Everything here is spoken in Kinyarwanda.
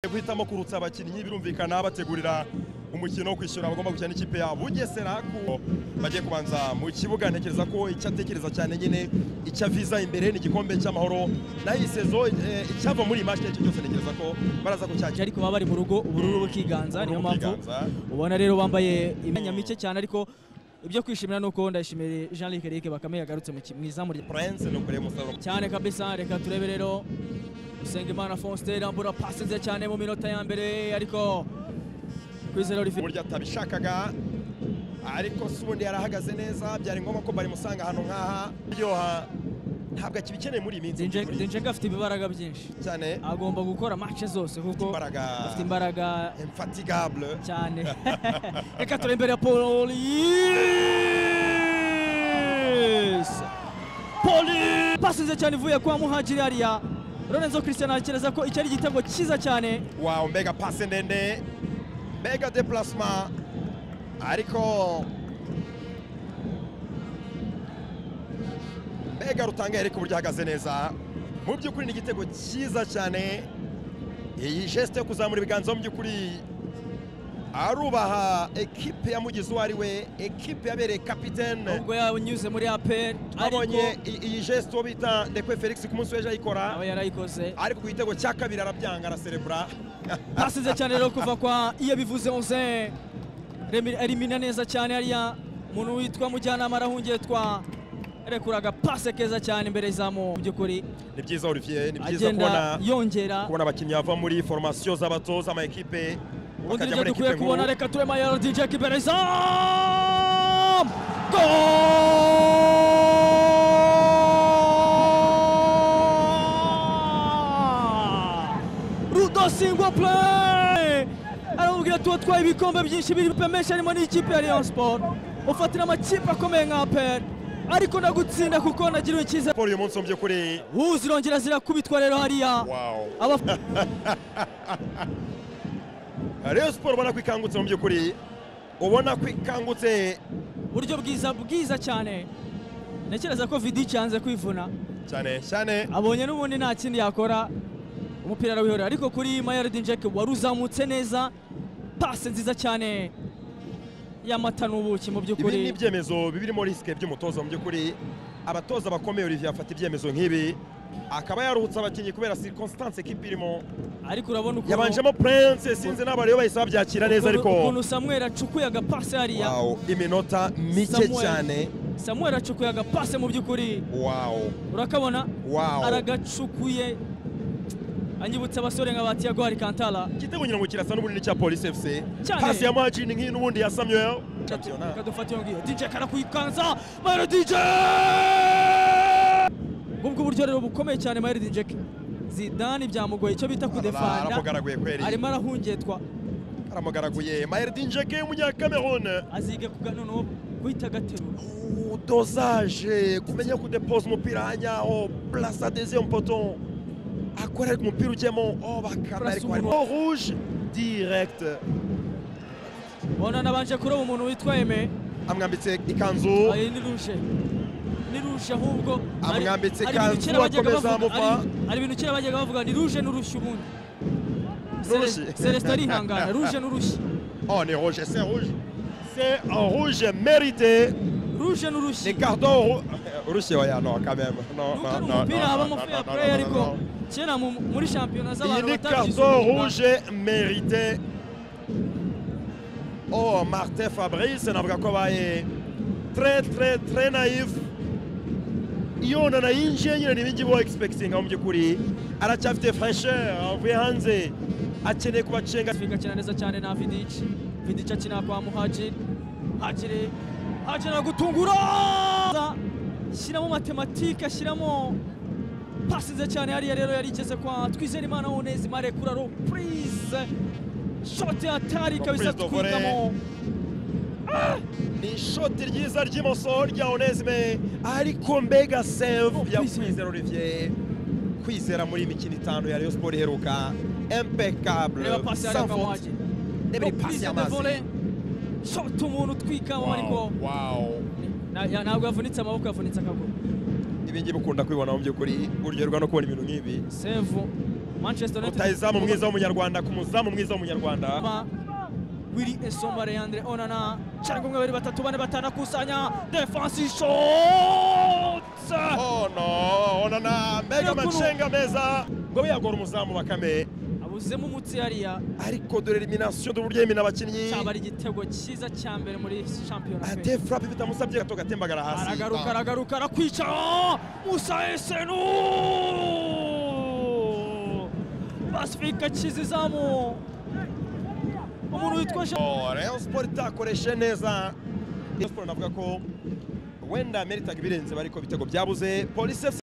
guhitamo kurutsa abakinnyi birumvikana bategurira umukino wo kwishyura abagomba gukina n'ikipe ya bugesera ku bagiye kubanza mu kibuga ntekereza ko icyo atekereza cyane nyine icyo aviza imbere ni igikombe cy'amahoro naho iyi sezo eh, icyava muri iyi match icyo cyose ntekereza ko baraza kucyakira ariko baba bari mu rugo ubururu bukiganza niyo mpamvu Bukiganza. ubona rero bambaye imyanya mike cyane ariko ibyo kwishimira ni uko ndayishimiye jean luc eric bakame yagarutse mu ki- mu izamu rya prince ni ukuri umusaruro cyane kabisa reka turebe rero usengimana faustin rambura pasi nziza cyane mu minota ya mbere ariko kwizera rifite burya atabishakaga ariko si ubundi yarahagaze neza byari ngombwa ko barimusanga ahantu nk'aha ryoha ntabwo akibikeneye muri iyi minsi denjega afite ibibaraga byinshi cyane agomba gukora match zose kuko imbaraga afite imbaraga infatigable cyane reka turebe imbere ya polisi polisi pasi nziza cyane ivuye kwa muhagiri hariya lorenzo christian akereza ko iki ari igitego cyiza cyane wawu mbega pase ndende mbega deplasma ariko mbega rutanga ariko uburyo ahagaze neza mu by'ukuri ni igitego cyiza cyane iyi gesite yo kuzamura ibiganza mu by'ukuri arubaha ekipe yamugize uwo ari we ekipe yabereye kapitene ubwo yanyuze muri apel ariko abonye i- iyi gesite uwo bita ndekwe felix ku munsi w'ejo ayikora aba yarayikoze ariko ku gitego cya kabiri arabyanga araserebura pasi nziza cyane rero kuva kwa iyo bivuze onze elimina neza cyane hariya umuntu witwa mujyanama arahungiye twa rekuraga pase keza cyane imbere y'izamu mu by'ukuri ni byiza Olivier ni byiza agenda kubona yongera kubona abakinnyi bava muri formasiyo z'abatoza amakipe bakajya ubundi nibyo muri dukwiye ekipe kubona nkuru reka turema ya dj kiberezamu Goal! rudasingwa play aramubwira tuba twaye ibikombe byinshi biripe menshi harimo n'ikipe ya rayon sport ufatira amakipe akomeye nka aperi ariko ndagutsinda kuko nagiriwe icyiza siporo uyu munsi mu by'ukuri zirongera zirakubitwa rero hariya wow Abaf- Rayon siporo ubona ko ikangutse mu by'ukuri ubona ko ikangutse uburyo bwiza bwiza cyane ntekereza ko vidiki yanze kwivuna cyane cyane abonye n'ubundi nta kindi yakora umupira arawihorera ariko kuri mayaridin jack wari uzamutse neza pasi nziza cyane y'amata n'ubuki mu ibi ni by'ukuri ibyemezo bibirimo risike by'umutoza mu by'ukuri abatoza bakomeye Olivier afata ibyemezo nk'ibi akaba yaruhutse abakinnyi kubera circonstance ekipe irimo ariko urabona ukuntu- yabanjemo prince sinzi n'abo rero bahise babyakira neza ukuntu- ariko ukuntu samuel acukuye agapasi hariya Wow, iminota mike Samuel. cyane samuel acukuye agapasi mu by'ukuri wow urakabona wow aragacukuye anyibutsa abasore nka ba tiago harikantara igitego ngira ngo kirasa n'ubundi ni icya polisi fc Cyane. pasi ya majini nk'iyi n'ubundi ya samuel kadufata iyo ngiyo DJ karakuyikanza Mayero DJ ubwo uburyo rero bukomeye cyane Mayero DJ Zidane byamugoye icyo bita kudefanda aramugaraguye kweri arimo arahungetwa aramugaraguye mayerdin jeke umunyakamerone azige kuga noneho guhita agaterura dozaje kumenya kudepoza umupira hanyaho plasa deuxième poto akora ariko umupira ujyemo oh bakame Place ariko harimo umuntu. Oh, rouge direct ubona nabanje kuroba umuntu witwa Aime amwambitse ikanzu ayi ni ruje ni ruje ahubwo ari- Amwambitse ari ibintu ikanzu, kera bajyaga akomeza bavuga- amuva. ari- ari ibintu kera bajyaga bavuga ni ruje n'urushyi ubundi Rouge. Cele- Celestin arihangana ruje n'urushyi oh ni rouge c'est rouge c'est un rouge mérité ruje n'urushyi Les cartons urushye oya no quand même no Nuko no ari no umupira no, habamo no, fair no, no, play no, ariko no. kera mu- muri shampiyona iyi z'abantu ni batabyize carton umwuga. rouge mérité oh Martin Fabrice navuga ko abaye très très très naïf iyo nana yinjiye nyine ni ibingi bo expecting mu by'ukuri aracyafite fraîcheur avuye hanze akeneye kubacenga Afrika akina neza cyane na vidic vidic akina kwa muhajiri hajiri hajiri aragutungura shyiramo matematike ashyiramo pasi nziza cyane hariya rero yari igeze kwa twizerimana onezimare kuri reprise shoti hatari kabisa Reprise de volley. twigamo ni ishoti ryiza ry'imoso rya onesime ariko mbega Oh, save ya Kwizera. kwizera olivier kwizera muri iyi mikino itanu ya rayon siporo iheruka impeccable reba pasi sans hariya kwa faute muhajiri reba iyi pasi y'amazi shoti umuntu utwikamo ariko wow Na- ya- ntabwo yavunitse amaboko yavunitse akaguru ibingi bikunda kwibona mu by'ukuri uryoherwa no kubona ibintu nk'ibi sevu Manchester United rutayizamu mwiza w'umunyarwanda ku muzamu mwiza w'umunyarwanda Ba- Willy Esomba Leandre Onana cyangwa umwe babiri batatu bane batanu akusanya defense shot Oh no, onana mega Hakuna- machenga meza ngo yagora umuzamu bakame abuzemo umutsi yariya ariko dore elimination d'uburyo yemina abakinnyi cyaba ari igitego cyiza cya mbere muri shampiyona pe. ate frappe bitamusabye gato gatembagara hasi aragaruka aragaruka arakwicara musa esenu basifika kiza izamu umuntu witwa Jean- Oh, Rayon Sport itakoreshe neza Rayon Sport navuga ko wenda meritaga ibirenze bariko ibitego byabuze Police FC